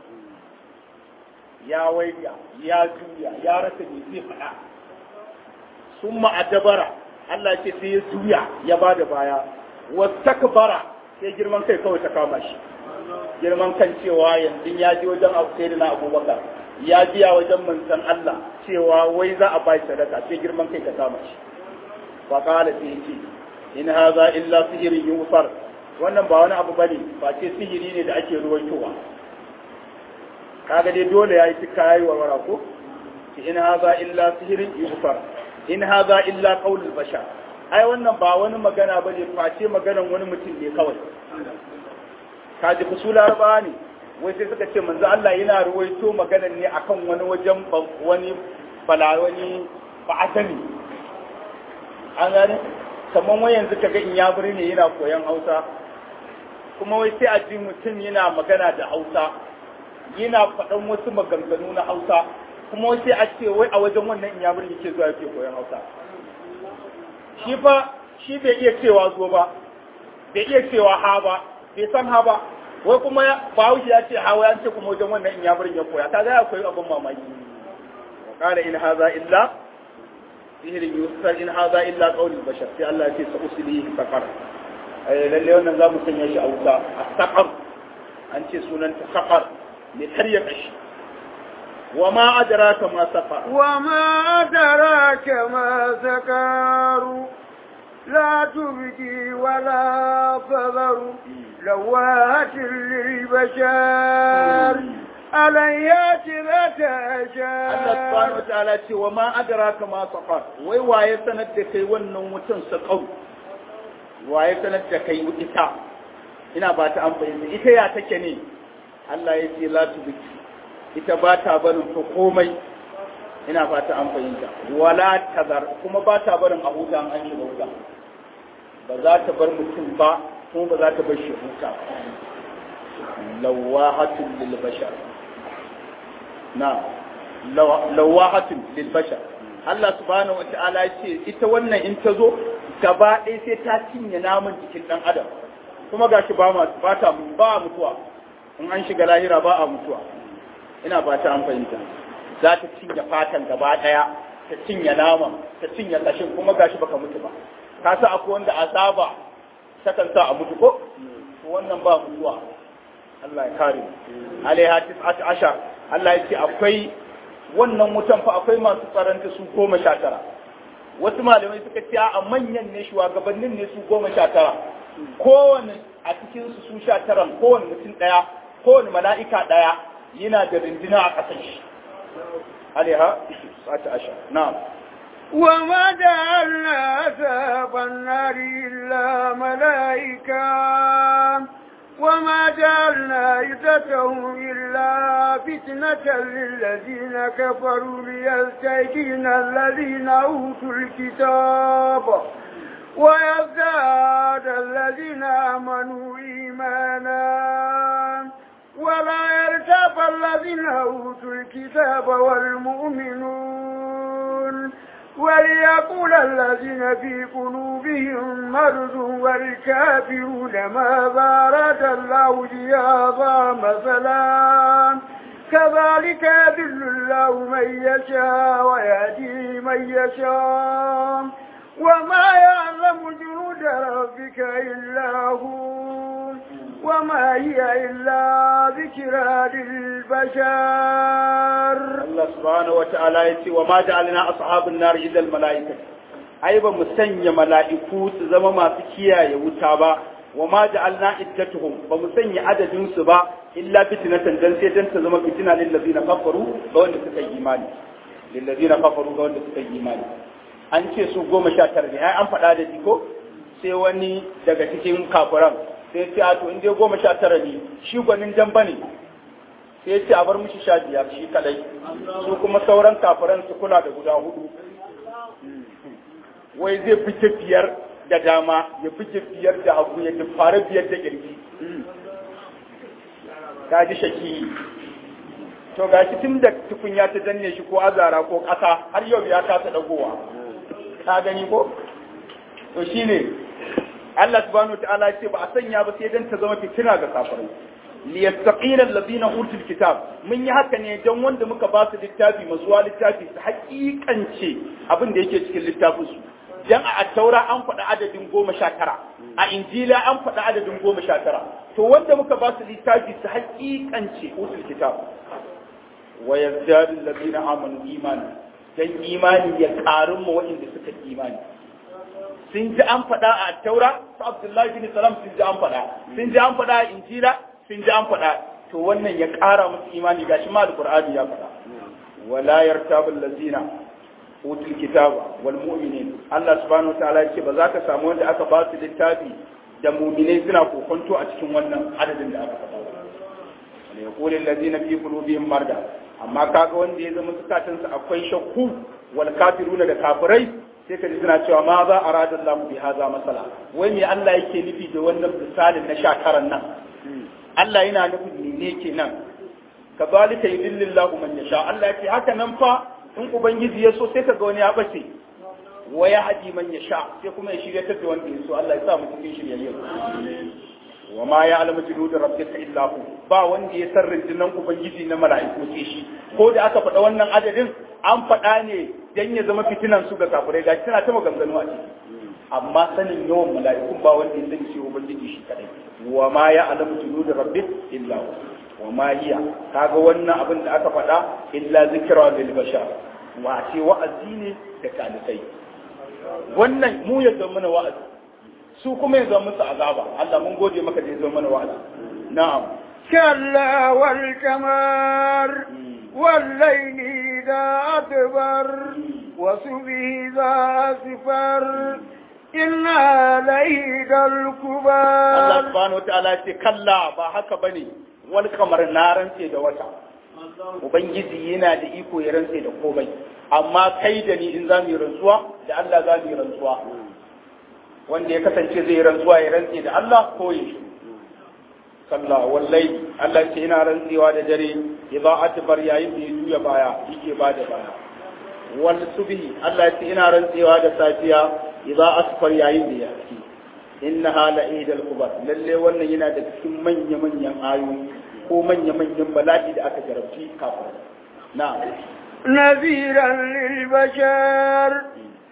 ya waiga ya juya ya rasa me zai faɗa sun ma'adabara Allah ce sai ya juya ya ba da baya wastakbara sai girman kai kawai ta kama shi girman kan cewa yanzu ya ji wajen sai na abubakar ya biya wajen manzon Allah cewa wai za a bai sadaka sai girman kai ta kama shi fa qala sai yace in hadha illa sihrun yusar wannan ba wani abu bane ba ce sihiri ne da ake ruwaitowa kaga dai dole yayi tuka yayi warwara ko in hadha illa sihrun yusar in haza illa qaulul bashar ai wannan ba wani magana bane face maganan wani mutum ne kawai kaji ku su laraba ne wai sai suka ce manzo Allah yana ruwaito maganan ne akan wani wajen wani bala wani ba'atani an gane kamar wai yanzu kaga in ya ne yana koyan Hausa kuma wai sai a ji mutum yana magana da Hausa yana faɗan wasu maganganu na Hausa kuma sai a ce wai a wajen wannan inyamurin yake zuwa yake koyon hausa shi fa shi bai iya cewa zo ba bai iya cewa ha ba bai san ha ba wai kuma bahaushe ya ce hawa ya ce kuma wajen wannan inyamurin ya koya kaga ya koyi abin mamaki wa qala in hadha illa sihirin yusar in hadha illa qawlul bashar sai Allah ya ce sa uslihi saqar ai lalle wannan zamu sanya shi a wuta as-saqar an ce sunanta saqar ne karya kashi وما أدراك ما سقر وما أدراك ما سقر لا تبكي ولا تذر لواهة للبشر عليات ذات Allah subhanahu wataala ce wa ma adraka ma saqar wai waye sanar da kai wannan wutan saqar waye sanar da kai ita ina ba ta amfani ita ya take ne Allah ya ce la tubiki ita ba ta barin ta komai ina fata an fahimta wala tazar kuma ba ta barin a huta an shiga wuta ba za ta bar mutum ba kuma ba za ta bar shi huta lawahatun lil bashar na lawahatun lil bashar Allah subhanahu wata'ala ya ce ita wannan in ta zo gaba ɗaya sai ta cinye namun jikin ɗan adam kuma gashi ba ba ta ba mutuwa in an shiga lahira ba a mutuwa ina ba ta an fahimta za ta cinye fatan gaba daya ta cinye nama ta cinye kashin kuma gashi baka mutu ba ka sa akwai wanda azaba takan sa a mutu ko wannan ba mutuwa Allah ya kare alaiha tis'at ashar Allah ya ce akwai wannan wutan fa akwai masu tsaranta su goma sha tara wasu malamai suka ce a manyan ne shugabannin ne su goma sha tara kowane a cikin su su sha taran kowane mutum ɗaya kowane mala'ika ɗaya yana da rindina a ƙasar shi alaiha sa'ata asha na'am وما جعلنا أساب النار إلا ملائكة وما جعلنا عدتهم إلا فتنة للذين كفروا ليستيقن الذين أوتوا الكتاب ويزداد الذين آمنوا إيمانا ولا يرتاب الذين أوتوا الكتاب والمؤمنون وليقول الذين في قلوبهم مرض والكافرون ماذا أراد الله بهذا مثلا كذلك يذل الله من يشاء ويهدي من يشاء وما يعلم جنود ربك إلا هو وما هي إلا ذكرى للبشر Allah subhanahu wata'ala ya ce wa ma ja'alna ashabun nar illa al mala'ika ai ba mu sanya mala'iku su zama masu kiyaye wuta ba wa ma ja'alna iddatuhum ba mu sanya adadin su ba illa fitnatan dan sai dan ta zama fitina lil ladina kafaru ga wanda suka yi imani lil ladina kafaru ga wanda suka yi imani an ce su goma sha tara ne ai an faɗa da ko sai wani daga cikin kafiran sai ce a to in dai goma sha tara ne shi gwanin damba ne sai ce a bar mishi sha biyar shi kadai su kuma sauran kafiran su kula da guda hudu wai zai fice biyar da dama ya fice biyar da hagu ya fara biyar da kirji ka ji shaki to ga shi tun da tukunya ta danne shi ko azara ko ƙasa har yau ya kasa dagowa ka gani ko to shine Allah subhanahu wa ta'ala ce ba a sanya ba sai dan ta zama fitina ga kafirai liyastaqina alladhina utul kitab mun yi haka ne dan wanda muka ba su littafi mazuwa littafi su hakikance abin da yake cikin littafin su dan a attaura an faɗi adadin goma sha tara a injila an faɗi adadin goma sha tara to wanda muka ba su littafi su hakikance utul kitab wa yazdadu alladhina amanu imana dan imani ya ƙarin mu waɗanda suka imani sun ji an faɗa a taura su abdullahi bin salam sun ji an faɗa sun ji an faɗa a injila sun ji an faɗa to wannan ya ƙara musu imani gashi ma alqur'ani ya faɗa wala yartabu allazina utul kitaba wal mu'minin Allah subhanahu wa ta'ala ya ce ba za ka samu wanda aka ba su littafi da mu'minai suna kokonto a cikin wannan adadin da aka faɗa wala yaqulu allazina fi qulubihim marda amma kaga wanda ya zama zukatansa akwai shakku wal kafiruna da kafirai sai ka ji suna cewa ma za a radar lamu bi haza masala wai me Allah yake nufi da wannan misalin na shakaran nan Allah yana nufin ne ke nan ka zalika yudillillahu man yasha Allah yake haka nan fa in ubangiji ya so sai ka ga wani ya bace wa ya hadi man yasha sai kuma ya shirya da wanda ya so Allah ya sa mu cikin shiryayye wa ma ya alamu junuda rabbika illa hu ba wanda ya san rundunan ubangiji na mala'iku ce shi ko da aka faɗa wannan adadin an faɗa ne dan ya zama fitinan su ga kafirai ga tana ta maganganu a ciki amma sanin yawan mala'ikun ba wanda ya sani shi ubangiji shi kadai wa ma ya alamu junuda rabbik illa hu wa ma hiya kaga wannan abin da aka faɗa illa zikra lil bashar wa ce wa'azi ne da kalikai wannan mu ya zama mana wa'azi su kuma ya zama musu azaba Allah mun gode maka da ya zama mana wa'azi na'am كلا والكمار والليل إذا أدبر وصبه إذا أسفر إنا ليد Allah الكبار subhanahu wataala ya ce kalla ba haka bane wal kamar na rantse da wata ubangiji yana da iko ya rantse da komai amma kai da ni in za mu yi rantsuwa da Allah za mu yi rantsuwa wanda ya kasance zai yi rantsuwa ya rantse da Allah ko ya shi kalla wallahi Allah ce ina rantsewa da dare idza atbar yayin da ya juya baya yake ba da baya wal subhi Allah ce ina rantsewa da safiya idza asfar yayin da ya haske innaha la idal kubar lalle wannan yana da cikin manya manyan ayoyi ko manya manyan bala'i da aka jarabci kafin na'am نذيرا للبشر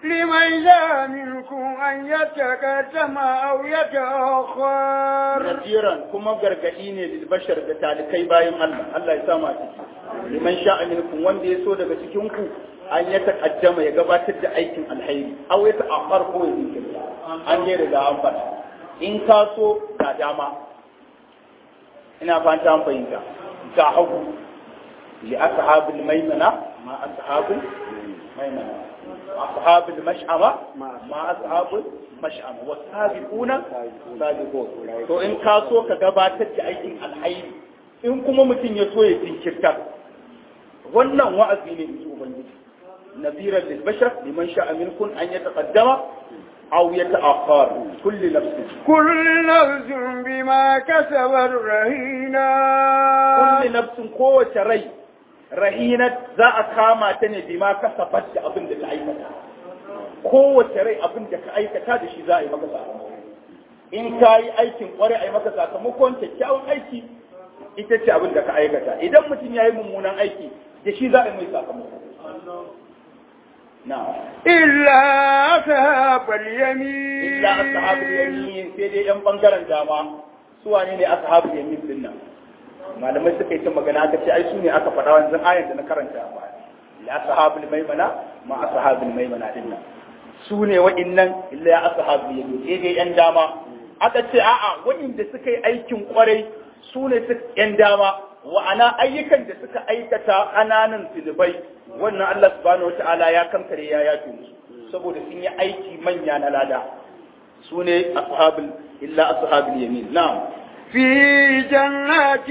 لمن جاء منكم أن يتقدم أو يتأخر nasiran kuma gargadi ne lil bashar da talikai bayan Allah Allah ya sama ciki liman sha'a minkum wanda ya so daga cikin ku an ya taqaddama ya gabatar da aikin alhairi aw ya ta'akhkhar ko ya jinkirta an je riga an faɗa in ka so ga dama ina fata an fahimta ga hagu li ashabil maimana ma ashabul maimana ashabul mash'ama ma ashabul mash'ama wasabiquna sabiqun to in ka so ka gabatar da aikin alhairi in kuma mutum ya so ya jinkirta wannan wa'azi ne in ubangiji nabiran lil bashar liman sha'a minkum an yataqaddama aw yata'akhkhar kulli nafsin كل نفس بما كسبت رهينة kulli nafsin kowace rai rahinat za a kama ta ne bima kasabat da abin da ta aikata kowace rai abin da ka aikata da shi za a yi maka sakamako in ka yi aikin kwarai a yi maka sakamakon kyakkyawan aiki ita ce abin da ka aikata idan mutum ya yi mummunan aiki da shi za a yi mai sakamako na إلا أصحاب اليمين illa ashabul yamin sai dai yan bangaren dama su wane ne ashabul yamin din nan malamai suka yi ta magana aka ce ai su ne aka faɗa wanzan ayan da na karanta a baya illa ashabul maimana ma ashabul maimana din nan su ne wa'innan illa ashabul yamin sai dai yan dama aka ce a'a wa'inda suka yi aikin kwarai su ne su yan dama wa'ana ayyukan da suka aikata ƙananan zunubai wannan Allah subhanahu wata'ala ya kankare ya yafe musu saboda sun yi aiki manya na lada su ne ashabul illa ashabul yamin na'am في جنات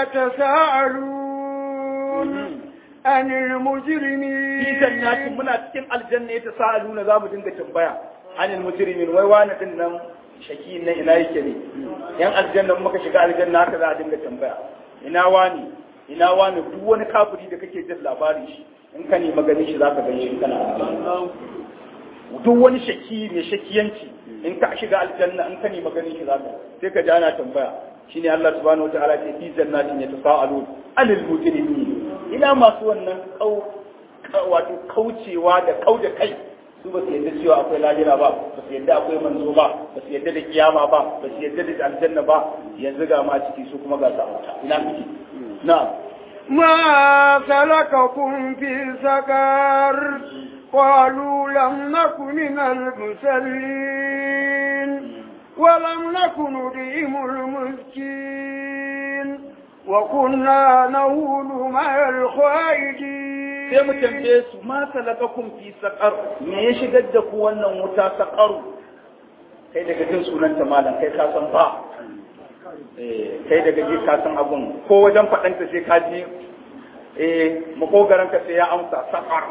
يتساءلون عن المجرمين fi jannatin muna cikin aljanna ya tasaaluna za mu dinga tambaya anil mujrimin wai wani din nan shaki na ina yake ne yan aljanna muka shiga aljanna haka za a dinga tambaya ina wani ina wani duk wani kafiri da kake jin labarin shi in ka nemi ganin shi zaka gani shi kana aljanna duk wani shaki mai shakiyanci in ka shiga aljanna in ka nemi ganin shi zaka sai ka ji ana tambaya shine Allah subhanahu wataala ce fi jannatin yatasaalun anil mujrimin ina masu wannan kau wato kaucewa da kau da kai su ba su yadda cewa akwai lahira ba ba su yadda akwai manzo ba ba su yadda da kiyama ba ba su yadda da aljanna ba yanzu ga ma ciki su kuma ga su a wuta ina miki na'am ما سلككم في سقر قالوا لم نك من المسلين ولم نك ندعم المسكين وكنا نهول مع الخائدين sai mu tambaye su ma salakakum fi saqar me ya shigar da ku wannan wuta saqaru kai daga jin sunan ta malam kai ka san ba eh kai daga ji ka san abun ko wajen fadanta sai ka ji eh makogaran ka sai ya amsa saqar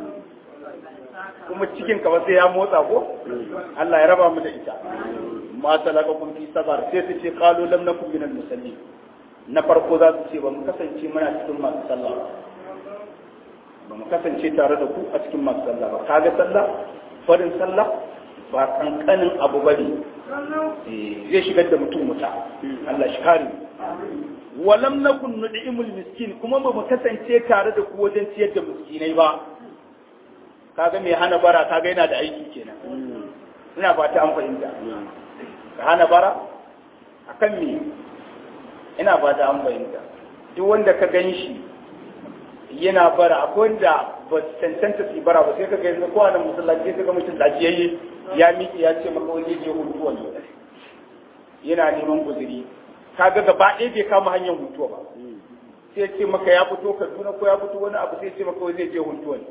kuma cikin ka ba sai ya motsa ko Allah ya raba mu da ita ma salakakum fi saqar sai su ce qalu lam nakum minal musallin na farko za su ce ba mu kasance muna cikin masu sallah ba ba mu kasance tare da ku a cikin masu sallah ba kaga sallah farin sallah ba kankanin abu ba ne zai shigar da mutum wuta Allah shi kare walam nakun nud'imul miskin kuma ba mu kasance tare da ku wajen ciyar da miskinai ba kaga mai hana bara kaga yana da aiki kenan ina ba ta an fahimta ka hana bara akan me ina ba ta an fahimta duk wanda ka gan shi yana bara akwai wanda ba su cancanta su bara ba sai ka ga yanzu ko a musallaci sai ka ga mutum lafiyayye ya miƙe ya ce maka wani je hutu wani yana neman guzuri kaga gaba ɗaya bai kama hanyar hutuwa ba sai ya ce maka ya fito Kaduna ko ya fito wani abu sai ya ce maka wani zai je hutu wani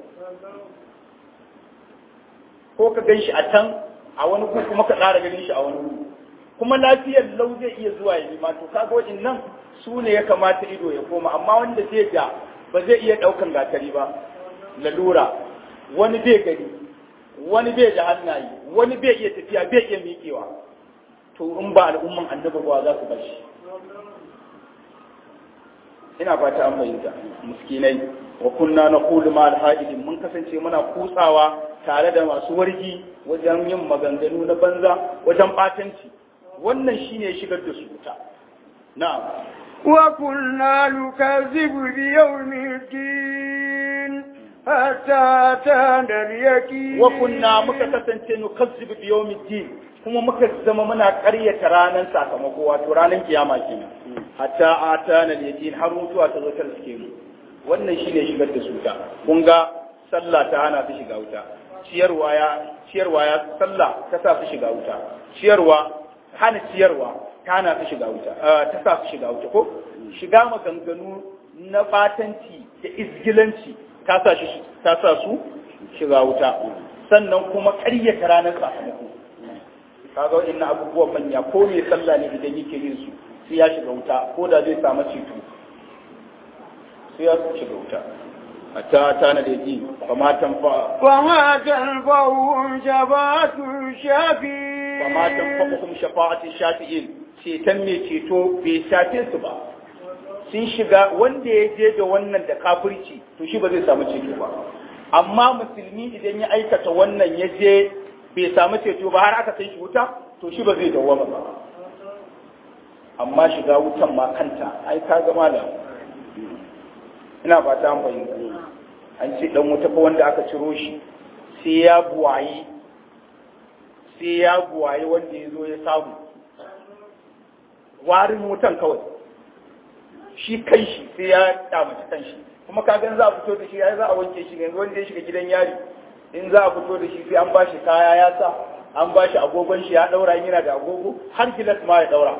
ko ka gan shi a can a wani gu kuma ka ƙara ganin shi a wani gu kuma lafiyar lau zai iya zuwa ya nema to kaga waɗannan su ne ya kamata ido ya koma amma wanda zai da ba zai iya ɗaukan gatari ba lalura wani bai gani wani bai da hannaye wani bai iya tafiya bai iya miƙewa to in ba al'umman annabi ba za su bashi ina fata an bayyana miskinai wa kunna naqulu ma al mun kasance muna kutsawa tare da masu wargi wajen yin maganganu na banza wajen batanci wannan shine shigar da su wuta na'am وكنا نكذب بيوم الدين حتى أتانا اليقين wa kunna muka kasance nukazzibu bi yawmiddin kuma muka zama muna ƙaryata ranar sakamako wato ranar kiyama kenan hatta atana al-yaqin har mutuwa ta zo ta riske mu wannan shine shigar da su ta kun ga sallah ta hana su shiga wuta ciyarwa ya ciyarwa ya sallah ta sa su shiga wuta ciyarwa hana ciyarwa ta hana su shiga wuta ah, ta sa su shiga wuta ko shiga maganganu na batanci da izgilanci ta sa shi ta sa su shiga wuta sannan kuma ƙaryata ranar sakamako kaga waɗannan abubuwan manya ko mai sallah ne idan yake yin su sai ya shiga wuta ko da zai samu ceto sai ya shiga wuta hatta ta na da yi ba ma tanfa وما تنفعهم شفاعة الشافعين ba ma tanfa shafa'atin shafi'in ceton mai ceto bai shafe su ba sun shiga wanda ya je da wannan da kafirci to shi ba zai samu ceto ba amma musulmi idan ya aikata wannan ya je bai samu ceto ba har aka kai shi wuta to shi ba zai dawwama ba amma shiga wutan ma kanta ai ka ga malam ina fata an fahimta an ce dan wuta fa wanda aka ciro shi sai ya buwayi sai ya buwayi wanda ya zo ya samu warin wutan kawai shi kan shi sai ya kyamaci kan shi kuma ka gan za a fito da shi ya za a wanke shi yanzu wanda ya shiga gidan yari in za a fito da shi sai an bashi kaya ya sa an bashi agogon shi ya daura yana da agogo har gilas ma ya daura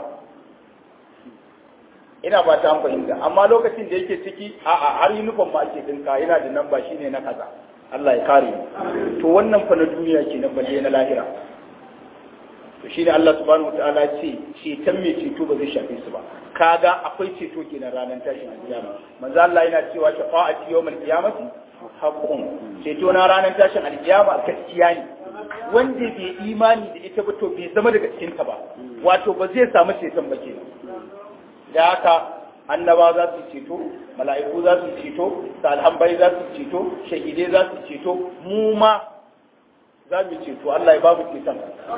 ina ba ta fahimta amma lokacin da yake ciki a'a har uniform ma ake dinka yana da namba shine na kaza Allah ya kare mu to wannan fa na duniya kenan balle na lahira to shine Allah subhanahu wataala ya ce ceton mai ceto ba zai shafe su ba kaga akwai ceto kenan ranar tashin alkiyama manzo Allah yana cewa shafa'ati yawmal qiyamati haqqun ceto na ranar tashin alkiyama gaskiya ne wanda bai imani da ita ba to bai zama daga cikin ta ba wato ba zai samu ceton ba kenan da haka annaba za su ceto mala'iku za su ceto salhambai za su ceto shahidai za su ceto mu ma za mu ceto Allah ya ba mu ceton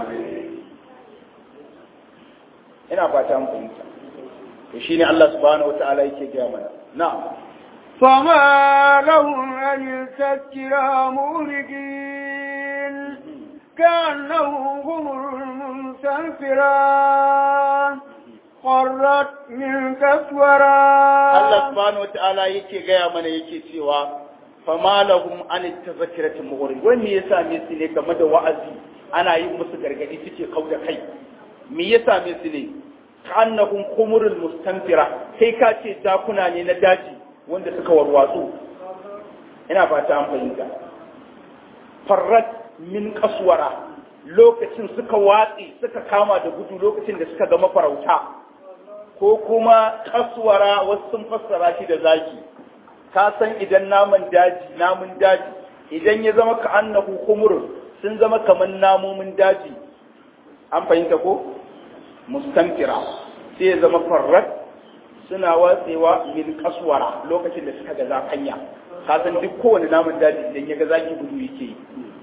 ina fata mu fahimta to shine Allah subhanahu wataala yake gaya mana na'am فما لهم عن التذكرى مولدين كأنهم غمر منسفرة قرت من كسورة Allah subhanahu wataala yake gaya mana yake cewa fama lahum an tazakirati mughrid wani ya same su ne game da wa'azi ana yin musu gargadi suke kauda kai me ya same su ne kannahum khumurul mustanfira kai ka ce dakuna ne na daji wanda suka warwatsu ina fata an fahimta farrat min kaswara lokacin suka watsi suka kama da gudu lokacin da suka ga mafarauta ko kuma kaswara wasu sun fassara shi da zaki ka san idan naman daji namun daji idan ya zama ka annahu khumurun sun zama kaman namomin daji an fahimta ko mustanfira sai ya zama farrat suna watsewa min kaswara lokacin da suka ga zakanya ka san duk kowane namun daji idan ya ga zaki gudu yake yi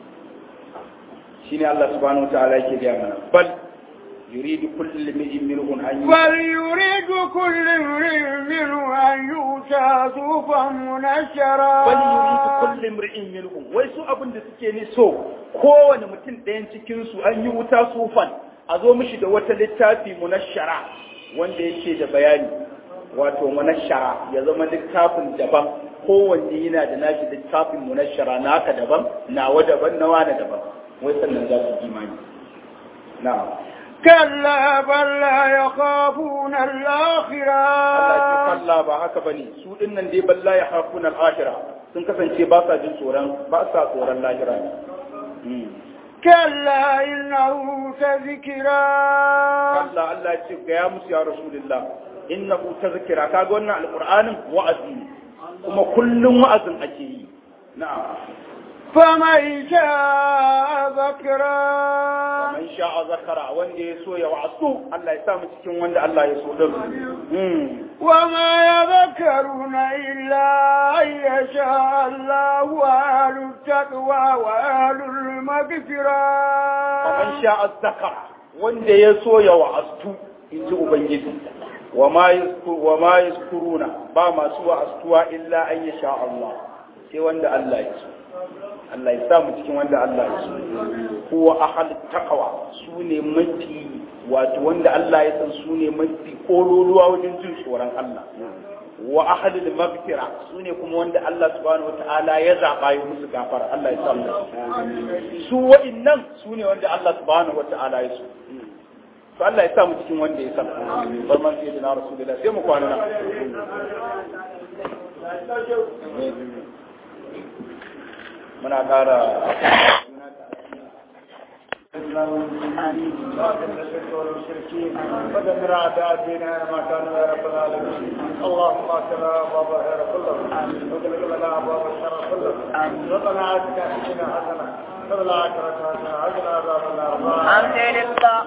shine Allah subhanahu wataala yake gaya mana bal yuridu kullu imrin minhum an بل يريد كل امرئ منه أن يؤتى صوفا منشرا bal yuridu kullu imrin minhum wai su abin da suke ni so kowane mutum ɗayan cikin su an yi wuta sufan a zo mishi da wata littafi munashara wanda yake da bayani wato munashara ya zama littafin daban kowanne yana da nashi littafin munashara naka daban nawa daban nawa na daban wai sannan za su imani na'am كلا بل لا يخافون Allah ce الآخرة kalla ba haka bane su dinnan dai balla ya hafuna al-akhirah sun kasance ba sa jin tsoron ba sa tsoron lahira ne Mm. كلا إنه تذكرا Allah Allah ya ce ga ya musu ya rasulullah innahu tazkira kaga wannan alqur'anin wa'azi ne kuma kullum wa'azin ake yi na'am فمن شاء ذكرا man sha'a zakara wanda ya so ya wa'azu Allah ya sa mu cikin wanda Allah ya so din mm وما يذكرون إلا أن يشاء الله وأهل التقوى وأهل المغفرة man sha'a zakara wanda ya so ya wa'astu in ji ubangiji wa ma yazku- wa ma yazkuruna ba masu wa'astuwa illa an yasha Allah sai wanda Allah ya so Allah ya sa mu cikin wanda Allah ya so huwa ahad taqwa su ne mafi wato wanda Allah ya san su ne mafi kololuwa wajen jin tsoron Allah wa ahadul maghfira su ne kuma wanda Allah subhanahu wataala ya zaba ya musu gafara Allah ya sa mu su wa'annan su ne wanda Allah subhanahu wataala ya so to Allah ya sa mu cikin wanda ya san barman sai na rasulullah sai mu kwana nan muna ƙara ودمر اعداء ديننا ما كانوا يا رب العالمين اللهم اكرم ابواب الخير كلهم واغلق لنا ابواب الشر كلهم ربنا اتنا فينا حسنه وفي الاخره حسنه وقنا عذاب النار الحمد لله